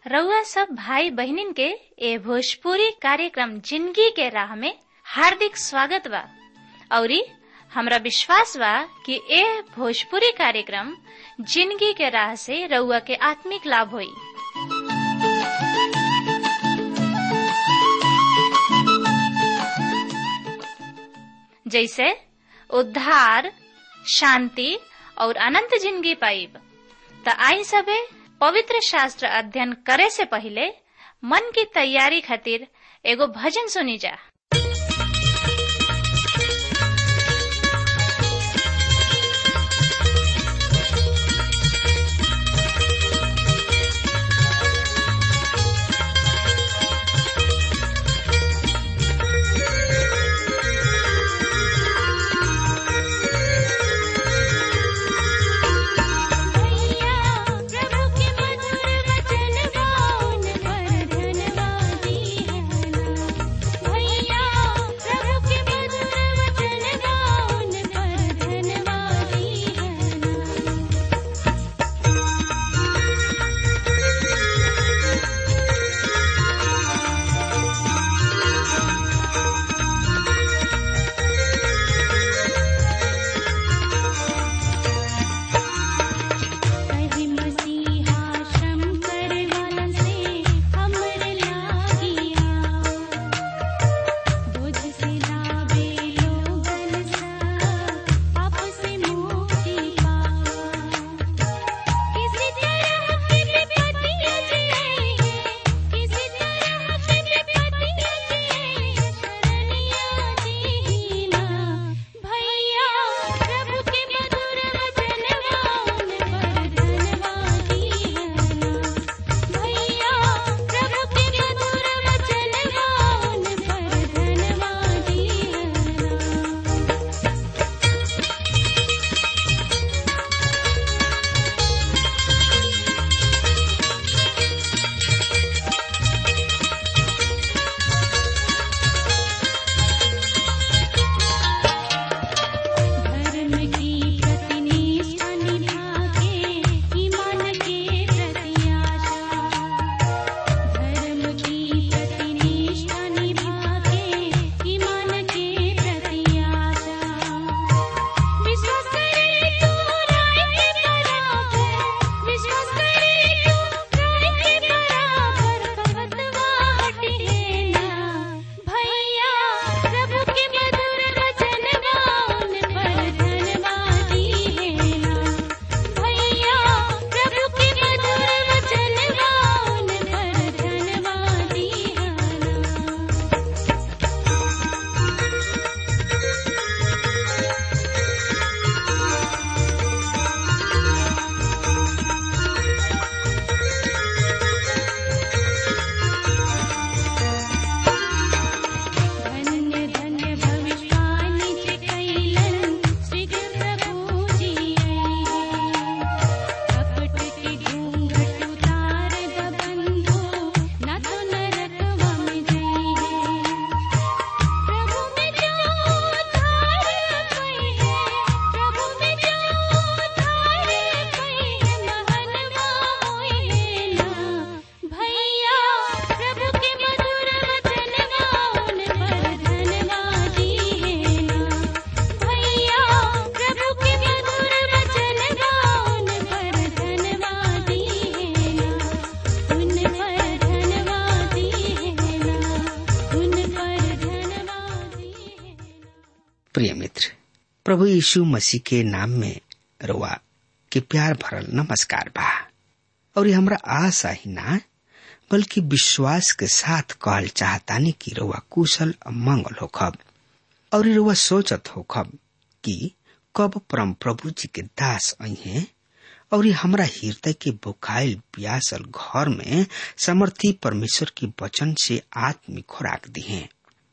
रउआ सब भाई बहनिन के ए भोजपुरी कार्यक्रम जिंदगी के राह में हार्दिक स्वागत बा औरी हमरा विश्वास बा कि ए भोजपुरी कार्यक्रम जिंदगी के राह से रउआ के आत्मिक लाभ होई जैसे उद्धार शांति और अनंत जिंदगी पाइब त आई सबे पवित्र शास्त्र अध्ययन करे से पहले मन की तैयारी खातिर एगो भजन सुनी जा प्रिय मित्र प्रभु यीशु मसीह के नाम में रुआ के प्यार भरल नमस्कार बा और हमरा आशा ही ना बल्कि विश्वास के साथ कहल चाहतानी कि रुआ कुशल मंगल होखब और रुआ सोचत होखब कि कब परम प्रभु जी के दास अहे और हमरा हृदय के बुखाइल प्यासल घर में समर्थी परमेश्वर के वचन से आत्मिक खुराक दिहे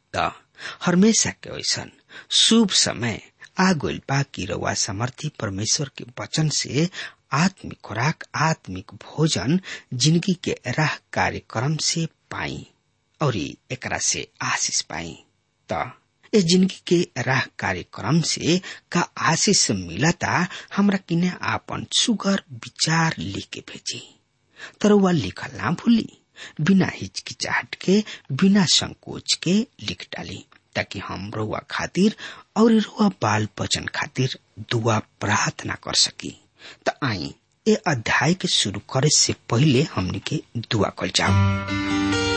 हमेशा के वैसन शुभ समय आ गइल बा कि रउआ समर्थी परमेश्वर के वचन से आत्मिक खुराक आत्मिक भोजन जिंदगी के राह कार्यक्रम से पाई और एकरा से आशीष पाई त इस जिंदगी के राह कार्यक्रम से का आशीष मिलता हमरा किने आपन सुगर विचार लिख के भेजी तरवा लिखल ना भूली बिना हिचकिचाहट के बिना संकोच के लिख डाली ताकि हम रुआ खातिर और रुआ बाल बचन खातिर दुआ प्रार्थना कर सकी त आई ए अध्याय के शुरू करे से पहले हमने के दुआ कर जाओ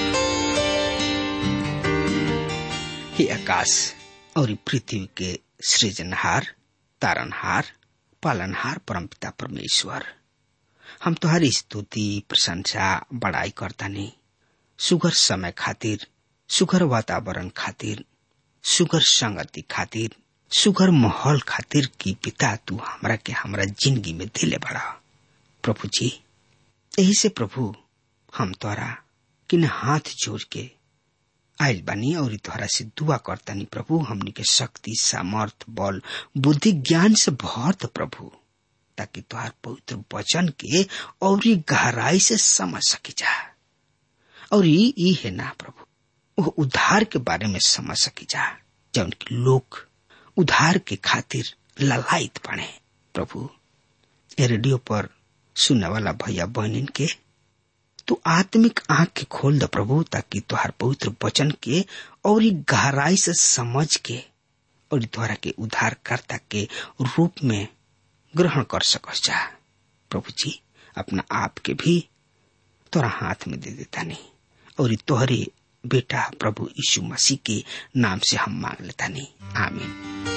हे आकाश और पृथ्वी के सृजनहार तारनहार पालनहार परमपिता परमेश्वर हम तुम्हारी स्तुति प्रशंसा बड़ाई करता नहीं सुगर समय खातिर सुगर वातावरण खातिर सुगर संगति खातिर सुगर माहौल खातिर की पिता तू हमरा के हमरा जिंदगी में दिले बड़ा प्रभु जी यही से प्रभु हम तोरा किन हाथ जोड़ के आयल बानी और तोहरा से दुआ करतानी प्रभु हमनी के शक्ति सामर्थ बल बुद्धि ज्ञान से भरत प्रभु ताकि तोहार पवित्र वचन के और गहराई से समझ सकी जा और ये है ना प्रभु वो उद्धार के बारे में समझ सकी जा जौन की लोग उद्धार के खातिर ललायत बने प्रभु ये रेडियो पर सुनने वाला भैया बहनिन के तू आत्मिक आंख के खोल द प्रभु ताकि तुहार पवित्र वचन के और गहराई से समझ के और द्वारा के उद्धारकर्ता के रूप में ग्रहण कर सकस जा प्रभु जी अपना आप के भी तोरा हाथ में दे देता नहीं और तोहरे बेटा प्रभु यीशु मसीह के नाम से हम मांग लेता नहीं आमीन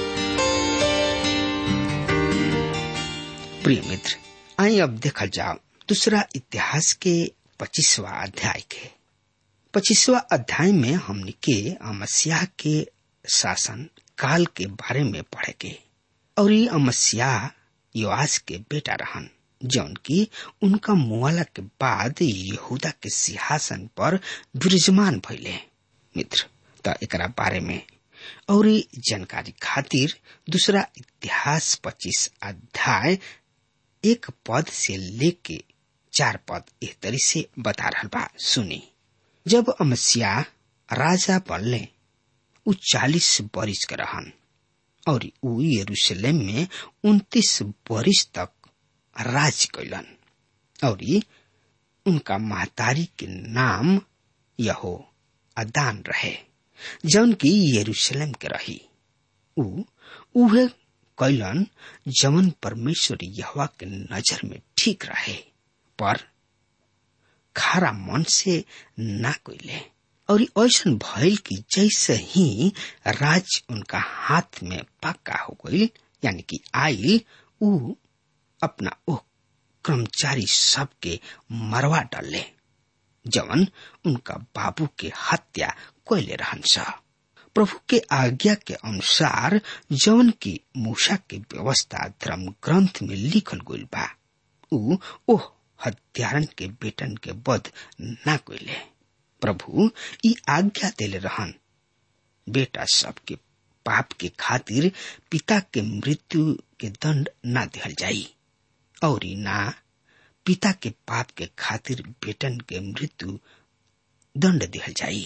प्रिय मित्र आई अब देखा जाओ दूसरा इतिहास के पच्चीसवा अध्याय के पच्चीसवा अध्याय में हमने के अमस्या के शासन काल के बारे में पढ़े के और ये अमस्या योआस के बेटा रहन जौन की उनका मुआला के बाद यहूदा के सिंहासन पर विराजमान भइले मित्र त एकरा बारे में और जानकारी खातिर दूसरा इतिहास पच्चीस अध्याय एक पद से लेके चार पद एह तरी से बता रहा बा सुनी जब अमस्या राजा बनले उ चालीस बरिस के रहन और उ यरूशलेम में उन्तीस बरिस तक राज कैलन और उनका महतारी के नाम यहो अदान रहे जौन की यरूशलेम के रही उ उहे कैलन जवन परमेश्वर यहवा के नजर में ठीक रहे पर खारा मन से ना कोइले और ऐसा भइल कि जैसे ही राज उनका हाथ में पक्का हो गई यानी कि आई उ अपना ओ कर्मचारी सबके मरवा डाले जवन उनका बाबू के हत्या कोयले रहन्छ प्रभु के आज्ञा के अनुसार जवन की मूसा के व्यवस्था धर्म ग्रंथ में लिखल गइल बा उ ओह हत्यारन के बेटन के वध ना कोइले प्रभु ई आज्ञा देले रहन बेटा सबके पाप के खातिर पिता के मृत्यु के दंड ना दिहल जाई और ना पिता के पाप के खातिर बेटन के मृत्यु दंड दिहल जाई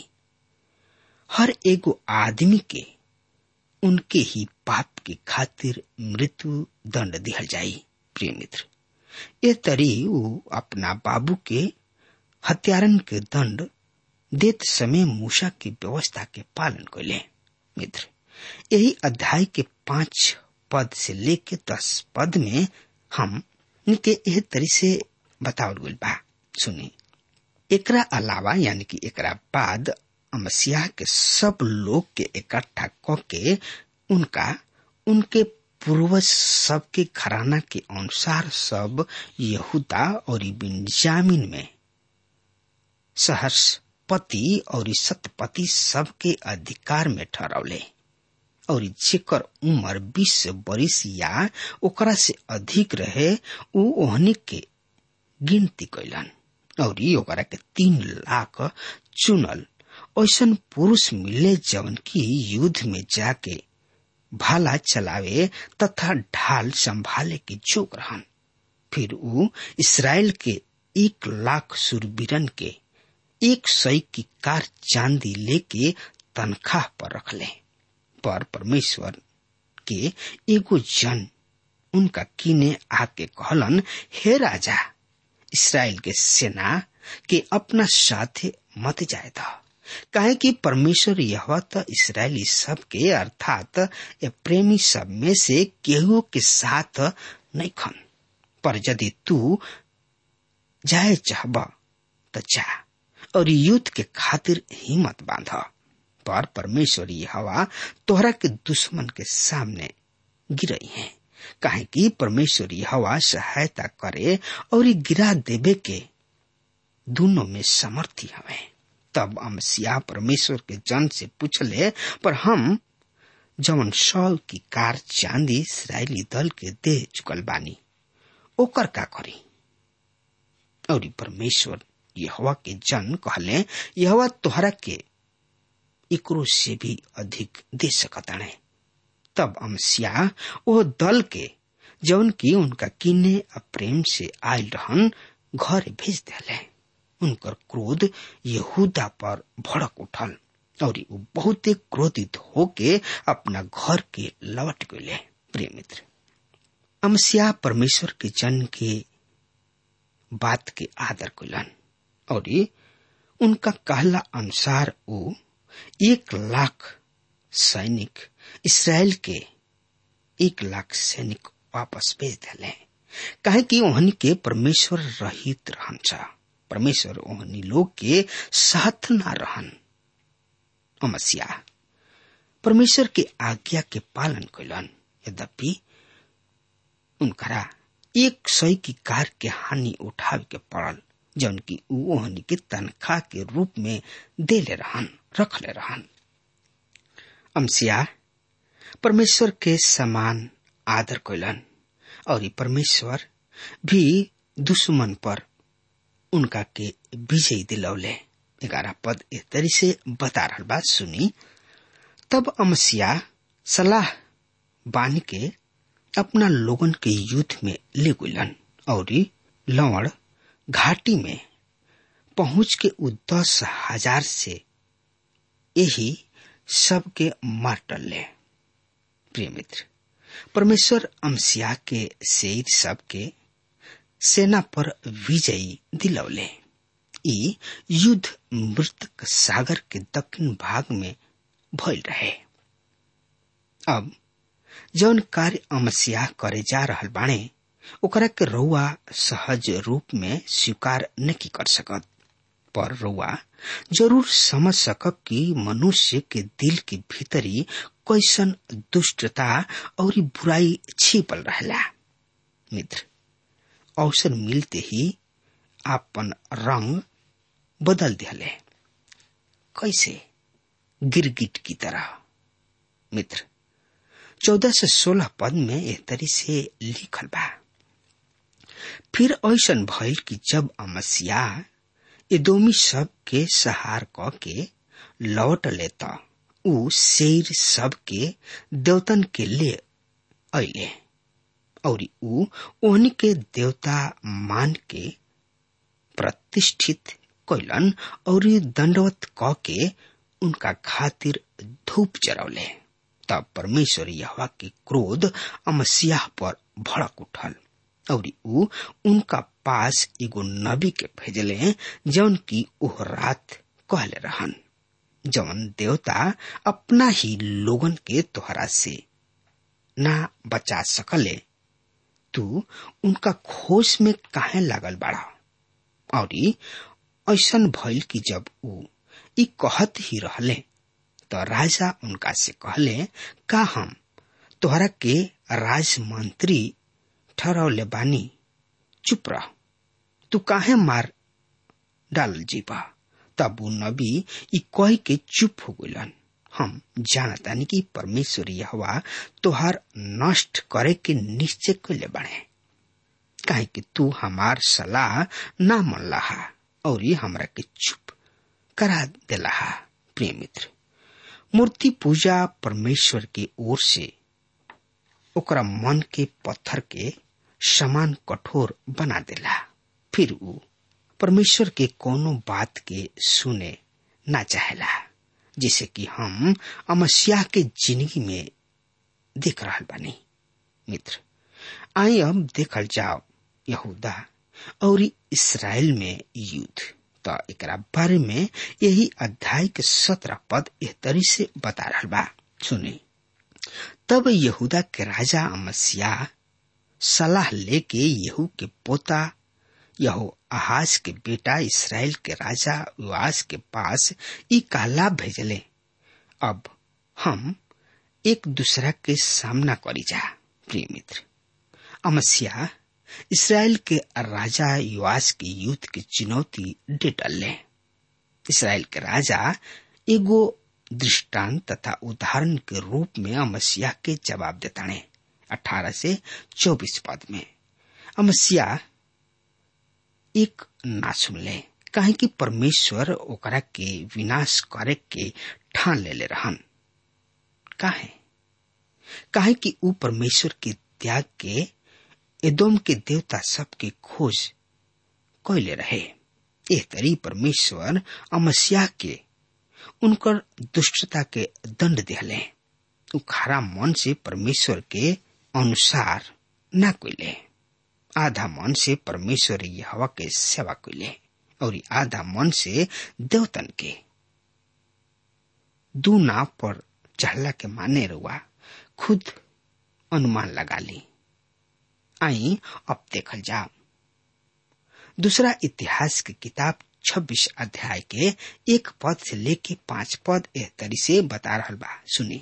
हर एगो आदमी के उनके ही पाप के खातिर मृत्यु दंड दिहल जाई प्रिय मित्र ये तरी वो अपना बाबू के हत्यारन के दंड देत समय मूसा की व्यवस्था के पालन कैले मित्र यही अध्याय के पांच पद से लेके दस पद में हम इनके यह तरी से बतावल गइल बा सुनी एकरा अलावा यानी कि एकरा बाद अमसिया के सब लोग के इकट्ठा क के उनका उनके पूर्वज सबके घराना के अनुसार सब यहूदा और बिन्जामिन में सहर्षपति और सतपति सबके अधिकार में ठहरौले और जेकर उम्र बीस बरिस या ओकरा से अधिक रहे उ ओहनी के गिनती कैलन और ओकरा के तीन लाख चुनल ऐसन पुरुष मिले जवन की युद्ध में जाके भाला चलावे तथा ढाल संभाले के जोग रहन फिर उ इसराइल के एक लाख सुरबीरन के एक सौ की कार चांदी लेके तनख्वाह पर रखले पर परमेश्वर के एगो जन उनका कीने आके कहलन हे राजा इसराइल के सेना के अपना साथे मत जाए था काहे कि परमेश्वर यह तो इसराइली सब के अर्थात ये प्रेमी सब में से केहू के साथ नहीं खन पर यदि तू जाए चाहब तो जा और युद्ध के खातिर हिम्मत बांध पर परमेश्वर हवा तोहरा के दुश्मन के सामने गिरई है काहे कि परमेश्वर हवा सहायता करे और गिरा देवे के दोनों में समर्थी हवे तब अमसिया परमेश्वर के जन से पूछले पर हम जवन सौल की कार चांदी इसराइली दल के दे चुकल बानी ओकर का करी और परमेश्वर यहवा के जन कहले यहवा तोहरा के एकरो से भी अधिक दे सकताने तब अमसिया वो दल के जौन की उनका किन्ने प्रेम से आयल रहन घर भेज दिले उनकर क्रोध यहूदा पर भड़क उठल और वो बहुत क्रोधित होके अपना घर के लौट गए प्रिय मित्र अमसिया परमेश्वर के जन के बात के आदर कैलन और उनका कहला अनुसार वो एक लाख सैनिक इसराइल के एक लाख सैनिक वापस भेज दिले काहे कि ओहनी के परमेश्वर रहित रहन परमेश्वर ओहनी लोग के साथ न रहन अमसिया परमेश्वर के आज्ञा के पालन कैलन यद्यपि उनकरा एक सौ की कार के हानि उठावे के पड़ल जौन की ओहनी के तनख्वाह के रूप में देले रहन रखले रहन अमसिया परमेश्वर के समान आदर कैलन और परमेश्वर भी दुश्मन पर उनका के विजय दिलौले ग्यारह पद इस तरी से बता रहा बात सुनी तब अमसिया सलाह बान के अपना लोगन के युद्ध में ले गुलन और लवण घाटी में पहुंच के उ दस हजार से यही सबके मार टल्ले प्रिय मित्र परमेश्वर अमसिया के शेर सबके सेना पर विजयी दिलौले ई युद्ध मृतक सागर के दक्षिण भाग में भइल रहे अब जौन कार्य अमसिया करे जा रहल बाणे ओकरा के रउआ सहज रूप में स्वीकार नहीं कर सकत पर रउआ जरूर समझ सकब कि मनुष्य के दिल के भीतरी कैसन दुष्टता और बुराई छिपल रहला मित्र अवसर मिलते ही आपन रंग बदल दिले कैसे गिरगिट की तरह मित्र चौदह से सोलह पद में एक तरी से लिखल बा फिर ऐसन भइल कि जब अमसिया एदोमी सब के सहार क के लौट लेता उ शेर सब के देवतन के ले अले और उ ओहनी के देवता मान के प्रतिष्ठित कैलन और दंडवत क के उनका खातिर धूप चरौले तब परमेश्वर यहवा के क्रोध अमसियाह पर भड़क उठल और उ उनका पास एगो नबी के भेजले जौन की ओह रात कहले रहन जौन देवता अपना ही लोगन के तोहरा से ना बचा सकले तू उनका खोज में काहे लागल बाड़ा और ऐसन भइल कि जब उ ई कहत ही रहले तो राजा उनका से कहले का हम तोहरा के राजमंत्री ठहरौले बानी चुप रह तू काहे मार डाल जीवा तब वो नबी ई कह के चुप हो गलन हम जानतानी कि परमेश्वर यहवा तोहार नष्ट करे के निश्चय कैले बने काहे कि तू हमार सलाह ना मन लहा और ये हमरा के चुप करा देला प्रिय मित्र मूर्ति पूजा परमेश्वर की ओर से ओकरा मन के पत्थर के समान कठोर बना देला फिर उ परमेश्वर के कोनो बात के सुने ना चाहेला जिसे कि हम अमस्या के जिंदगी में देख रहा बानी मित्र आई अब देखल जाओ यहूदा और इसराइल में युद्ध तो एकरा बारे में यही अध्याय के सत्रह पद एह तरी से बता रहा बा सुनी तब यहूदा के राजा अमस्या सलाह लेके यहू के पोता यहो आहाज के बेटा इसराइल के राजा युवास के पास ई कहला भेजले अब हम एक दूसरा के सामना करी जा प्रिय मित्र अमस्या इसराइल के राजा युवास के युद्ध की चुनौती डेटल इसराइल के राजा एगो दृष्टांत तथा उदाहरण के रूप में अमस्या के जवाब देता ने अठारह से चौबीस पद में अमस्या एक ना सुन ले काहे कि परमेश्वर ओकरा के विनाश करे के ठान ले ले रहन काहे काहे कि ऊ परमेश्वर के त्याग के एदोम के देवता सब के खोज कैले रहे एह तरी परमेश्वर अमस्या के उनकर दुष्टता के दंड दिहले ऊ खरा मन से परमेश्वर के अनुसार न कैले आधा मन से परमेश्वर हवा के सेवा कैले और आधा मन से देवतन के दू नाव पर चढ़ला के माने रुआ खुद अनुमान लगा ली आई अब देखल जाओ दूसरा इतिहास की किताब 26 अध्याय के एक पद से लेके पांच पद एह तरी से बता रहा बा सुनी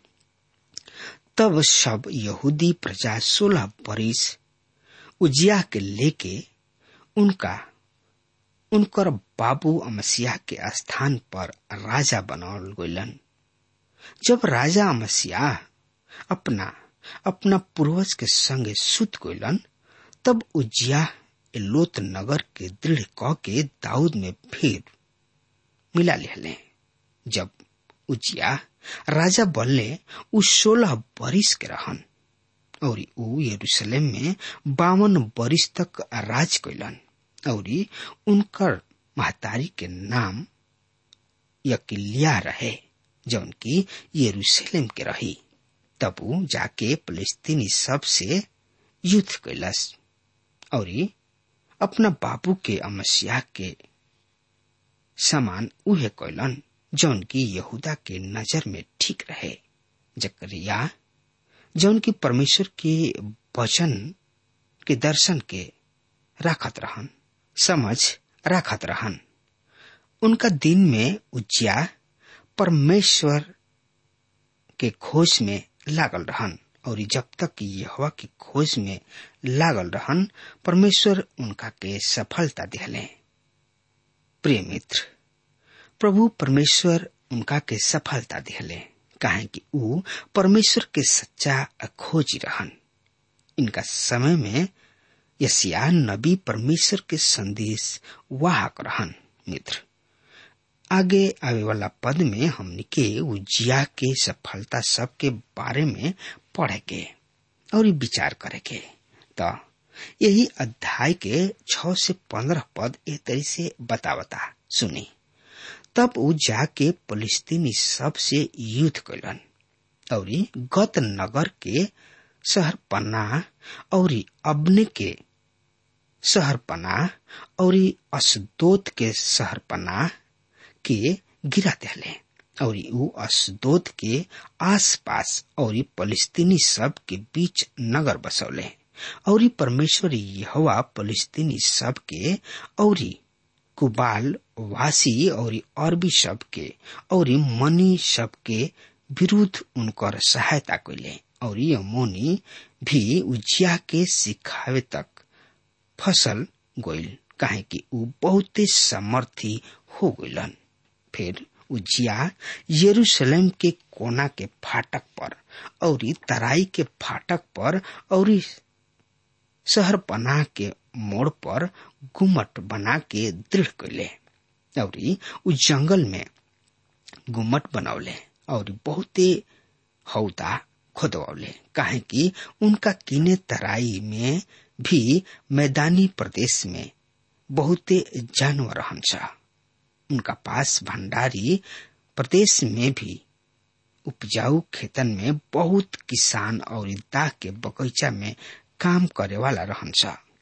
तब सब यहूदी प्रजा सोलह बरिस उजिया के लेके उनका उनकर बाबू अमसिया के स्थान पर राजा बनावल गलन जब राजा अमसिया अपना अपना पूर्वज के संगे सुत गलन तब उजिया लोत नगर के दृढ़ क के दाऊद में फिर मिला लिहले जब उजिया राजा बनले उ सोलह बरिस के रहन और ऊ यरूशलेम में बावन बरिस तक राज कैलन और उनकर महतारी के नाम यकिलिया रहे जौन की यरूशलेम के रही तब ऊ जाके फलस्तीनी सब से युद्ध कैलस और अपना बाबू के अमस्या के समान उहे कैलन जौन की यहूदा के नजर में ठीक रहे जकरिया जौन की परमेश्वर के वचन के दर्शन के राखत रहन समझ राखत रहन उनका दिन में उज्जिया परमेश्वर के खोज में लागल रहन और जब तक यहवा की खोज में लागल रहन परमेश्वर उनका के सफलता दिहले प्रिय मित्र प्रभु परमेश्वर उनका के सफलता दिहले काहे कि ऊ परमेश्वर के सच्चा खोजी रहन इनका समय में यसिया नबी परमेश्वर के संदेश वाहक रहन मित्र आगे आवे वाला पद में हमने के उजिया के सफलता सब के बारे में पढ़े के और विचार करे के तो यही अध्याय के छ से पंद्रह पद ए तरी से बतावता सुनी तब ऊ जाके फलिस्तीनी सब से युद्ध कैलन और गत नगर के शहर पन्ना और अबने के शहर पना और असदोत के शहर पना के गिरा दिले और ऊ असदोत के आसपास और फलिस्तीनी सब के बीच नगर बसौले और परमेश्वर यहोवा फलिस्तीनी सब के और कुबाल वासी और अरबी सब के और मनी सब के विरुद्ध उनकर सहायता कैले और यमोनी भी उजिया के सिखावे तक फसल गोइल काहे कि ऊ बहुते समर्थी हो गइलन फिर उजिया यरूशलेम के कोना के फाटक पर और तराई के फाटक पर और शहर बना के मोड़ पर गुमट बना के दृढ़ कैले और उ जंगल में गुमट बनौले और बहुते हौदा खोदवले काहे कि उनका किने तराई में भी मैदानी प्रदेश में बहुते जानवर हंस उनका पास भंडारी प्रदेश में भी उपजाऊ खेतन में बहुत किसान और दाग के बगीचा में काम करे वाला रहन्छ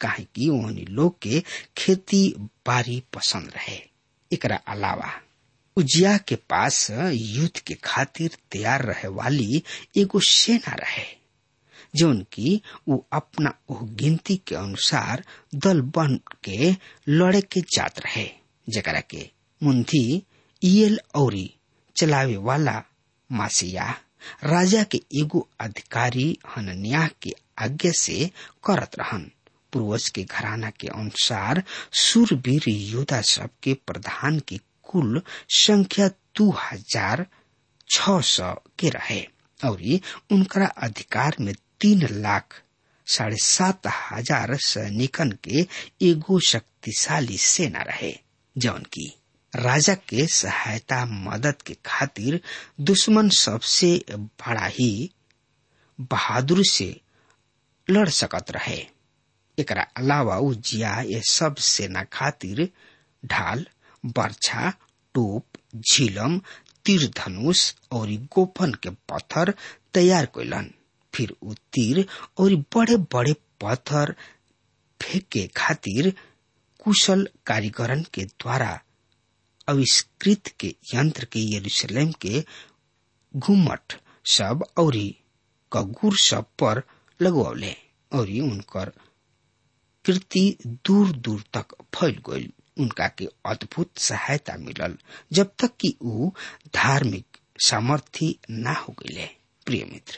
काहे कि ओहनी लोग के खेती बाड़ी पसंद रहे एकरा अलावा उजिया के पास युद्ध के खातिर तैयार रहे वाली एगो सेना रहे जौन की वो अपना ओह गिनती के अनुसार दल बन के लड़े के जात रहे जकरा के मुंथी ईयल औरी चलावे वाला मासिया राजा के एगो अधिकारी हनन्याह के आज्ञा से करत रहन पूर्वज के घराना के अनुसार सूरवीर योद्धा सब के प्रधान की कुल संख्या दो हजार छ सौ के रहे और उनका अधिकार में तीन लाख साढ़े सात हजार सैनिकन के एगो शक्तिशाली सेना रहे जौन की राजा के सहायता मदद के खातिर दुश्मन सबसे बड़ा ही बहादुर से लड़ सकत रहे एकरा अलावा उजिया ये सब सेना खातिर ढाल बर्छा टोप झिलम तीर धनुष और गोपन के पत्थर तैयार कैलन फिर उ तीर और बड़े बड़े पत्थर फेंके खातिर कुशल कारीगरन के द्वारा आविष्कृत के यंत्र के यरूशलेम के घुमट सब और कगुर सब पर लगवले और उनकर कीर्ति दूर दूर तक फैल गई उनका के अद्भुत सहायता मिलल जब तक कि ऊ धार्मिक सामर्थ्य ना हो गए प्रिय मित्र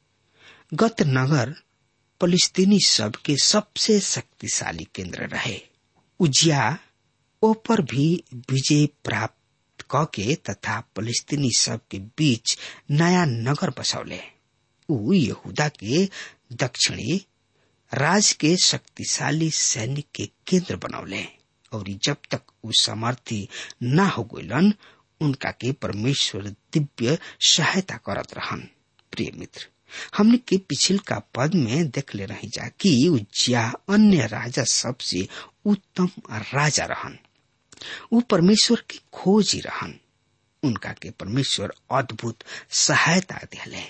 गत नगर फलिस्तीनी सब के सबसे शक्तिशाली केंद्र रहे उजिया ऊपर भी विजय प्राप्त क के तथा फलिस्तीनी सब के बीच नया नगर बसौले ऊ यहूदा के दक्षिणी राज के शक्तिशाली सैनिक के केंद्र बनौले और जब तक उ समर्थी ना हो गलन उनका के परमेश्वर दिव्य सहायता करत रहन प्रिय मित्र हमने के पिछल का पद में देख ले रही जा कि उज्जिया अन्य राजा सबसे उत्तम राजा रहन वो परमेश्वर की खोज ही रहन उनका के परमेश्वर अद्भुत सहायता दिले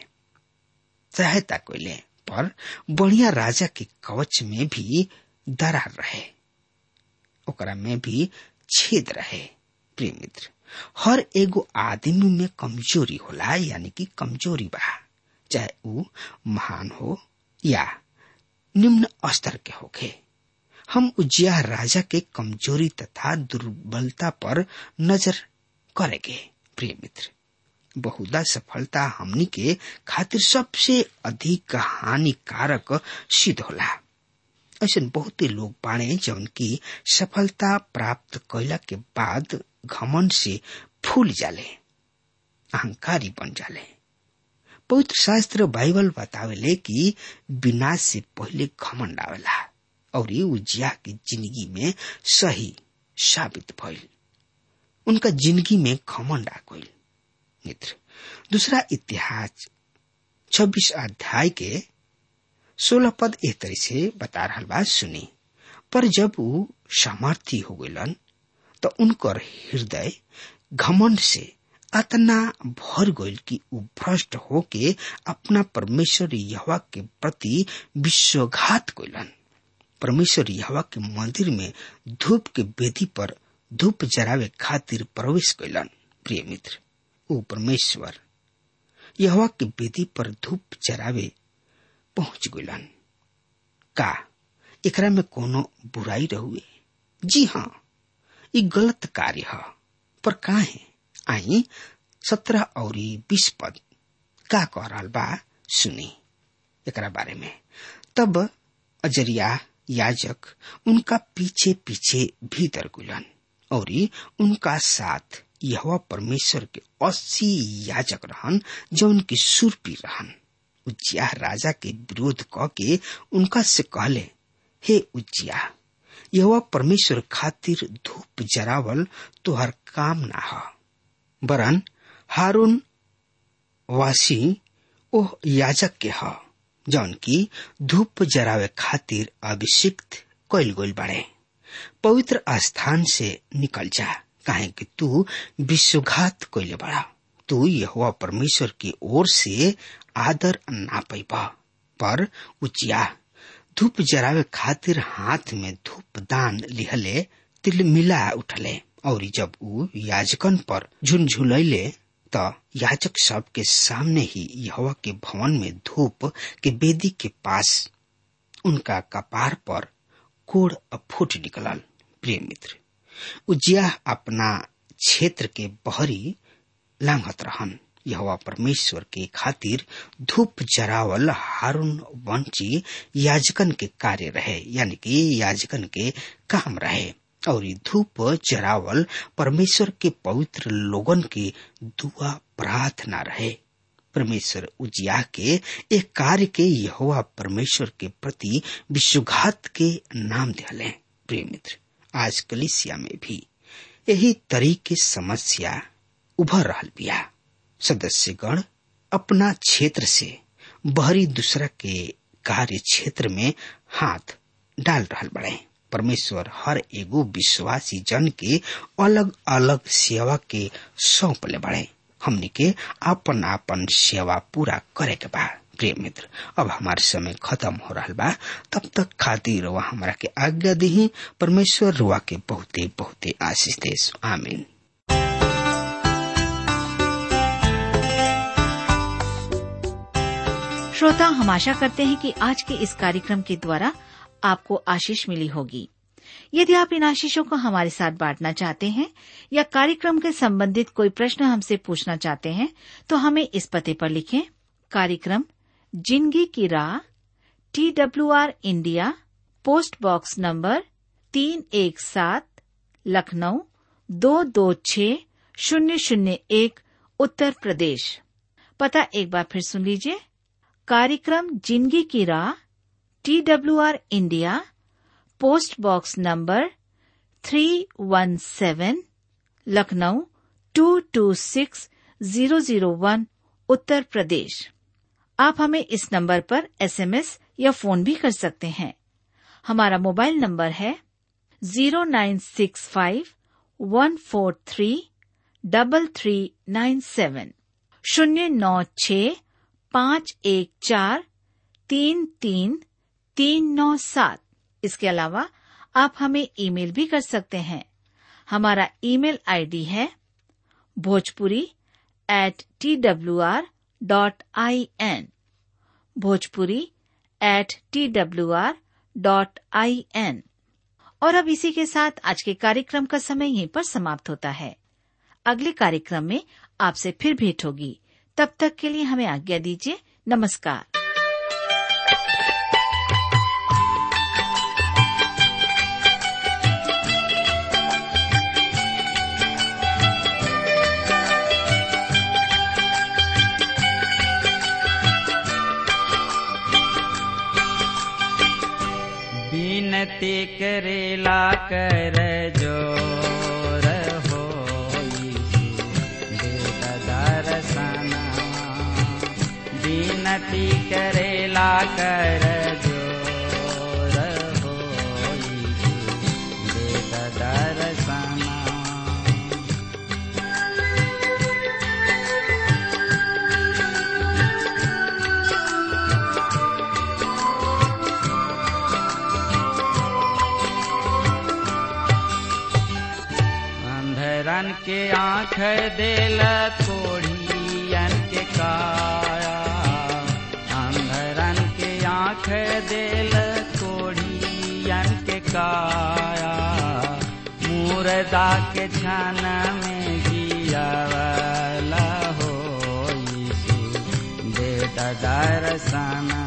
सहायता कोले पर बढ़िया राजा के कवच में भी दरार रहे ओकरा में भी छेद रहे प्रिय मित्र हर एगो आदमी में कमजोरी होला यानी कि कमजोरी बा चाहे ऊ महान हो या निम्न स्तर के होखे हम उज्जिया राजा के कमजोरी तथा दुर्बलता पर नजर करेंगे प्रिय मित्र बहुधा सफलता हमनी के खातिर सबसे अधिक हानिकारक सिद्ध होला ऐसे बहुते लोग बाणे जौन की सफलता प्राप्त कैला के बाद घमन से फूल जाले अहंकारी बन जाले पवित्र शास्त्र बाइबल बतावेले कि विनाश से पहले घमंड आवेला और ये उजिया की जिंदगी में सही साबित भइल उनका जिंदगी में घमंड आ गइल मित्र दूसरा इतिहास छब्बीस अध्याय के सोलह पद एक तरह से बता रहा बात सुनी पर जब वो सामर्थी हो गलन तो उनकर हृदय घमंड से अतना भर गइल कि उ भ्रष्ट होके अपना परमेश्वर यहवा के प्रति विश्वघात कैलन परमेश्वर यहवा के मंदिर में धूप के वेदी पर धूप जरावे खातिर प्रवेश कैलन प्रिय मित्र ओ परमेश्वर यहवा के वेदी पर धूप जरावे पहुंच गइलन का एकरा में कोनो बुराई रहुए जी हाँ ये गलत कार्य है पर का है आई सत्रह और बीस पद का कह रहा बा सुनी एकरा बारे में तब अजरिया याजक उनका पीछे पीछे भीतर गुलन और उनका साथ यह परमेश्वर के अस्सी याजक रहन जो उनकी सुरपी रहन उज्जिया राजा के विरोध क के उनका से कहले हे उज्जिया यह परमेश्वर खातिर धूप जरावल तुहर काम ना ह वरन हारून वासी ओह याजक के ह जौन की धूप जरावे खातिर अभिषिक्त कैल गइल बाड़े पवित्र स्थान से निकल जा काहे कि तू विश्वघात कैले बड़ा तू यह परमेश्वर की ओर से आदर ना पैबा पर उचिया धूप जरावे खातिर हाथ में धूप दान लिहले तिल मिला उठले और जब ऊ याजकन पर झुनझुलैले त याजक सब के सामने ही यहवा के भवन में धूप के बेदी के पास उनका कपार पर कोड़ फूट निकलल प्रिय मित्र उजिया अपना क्षेत्र के बहरी लांघत रहन यहवा परमेश्वर के खातिर धूप जरावल हारून वंची याजकन के कार्य रहे यानी कि याजकन के काम रहे और धूप जरावल परमेश्वर के पवित्र लोगन के दुआ प्रार्थना रहे परमेश्वर उजिया के एक कार्य के यहोवा परमेश्वर के प्रति विश्वघात के नाम दिले प्रिय मित्र आज कलिसिया में भी यही तरीके समस्या उभर रहल बिया सदस्यगण अपना क्षेत्र से बहरी दूसरा के कार्य क्षेत्र में हाथ डाल रहल बड़े परमेश्वर हर एगो विश्वासी जन के अलग अलग सेवा के सौंप ले बड़े हमनी के आपन आपन सेवा पूरा करे के बा प्रिय मित्र अब हमारे समय खत्म हो रहा बा तब तक खातिर वह हमरा के आज्ञा दी परमेश्वर रुआ के बहुते बहुते आशीष देश आमीन श्रोता हम आशा करते हैं कि आज के इस कार्यक्रम के द्वारा आपको आशीष मिली होगी यदि आप इन आशीषों को हमारे साथ बांटना चाहते हैं या कार्यक्रम के संबंधित कोई प्रश्न हमसे पूछना चाहते हैं तो हमें इस पते पर लिखें कार्यक्रम जिंदगी की राह T W R India post box number तीन एक सात लखनऊ दो दो छ शून्य शून्य एक उत्तर प्रदेश पता एक बार फिर सुन लीजिए कार्यक्रम जिंदगी की राह T W R India post box number three one seven Lucknow two two six zero zero one Uttar Pradesh आप हमें इस नंबर पर एसएमएस या फोन भी कर सकते हैं हमारा मोबाइल नंबर है zero nine six five one four three double three nine seven शून्य नौ छ पाँच एक चार तीन तीन तीन नौ सात इसके अलावा आप हमें ईमेल भी कर सकते हैं हमारा ईमेल आईडी है Bhojpuri at T W R dot I N Bhojpuri at T W R dot I N और अब इसी के साथ आज के कार्यक्रम का समय यहीं पर समाप्त होता है अगले कार्यक्रम में आपसे फिर भेंट होगी तब तक के लिए हमें आज्ञा दीजिए नमस्कार विनती करेला कर जोर हो दर्शना विनती करेला कर जोर हो दर्शना अंधरन के आँख देल कोढ़ियन के काया अंधरन के आँख देल कोढ़ियन के काया मुर्दा के छन में जियावला हो यीशु दे दर्शना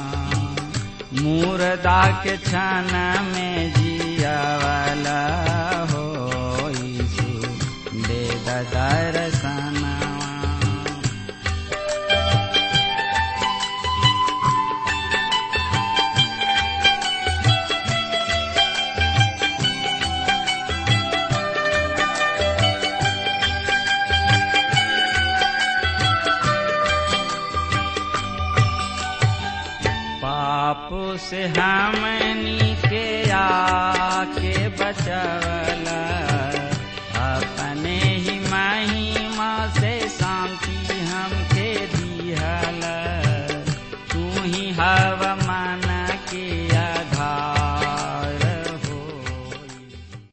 मुर्दा के छन में जियावला हो यीशु दे दर्शना पाप से हमनी के आके बचवला अपने ही महिमा से शांति हमके दिहल तू ही हवा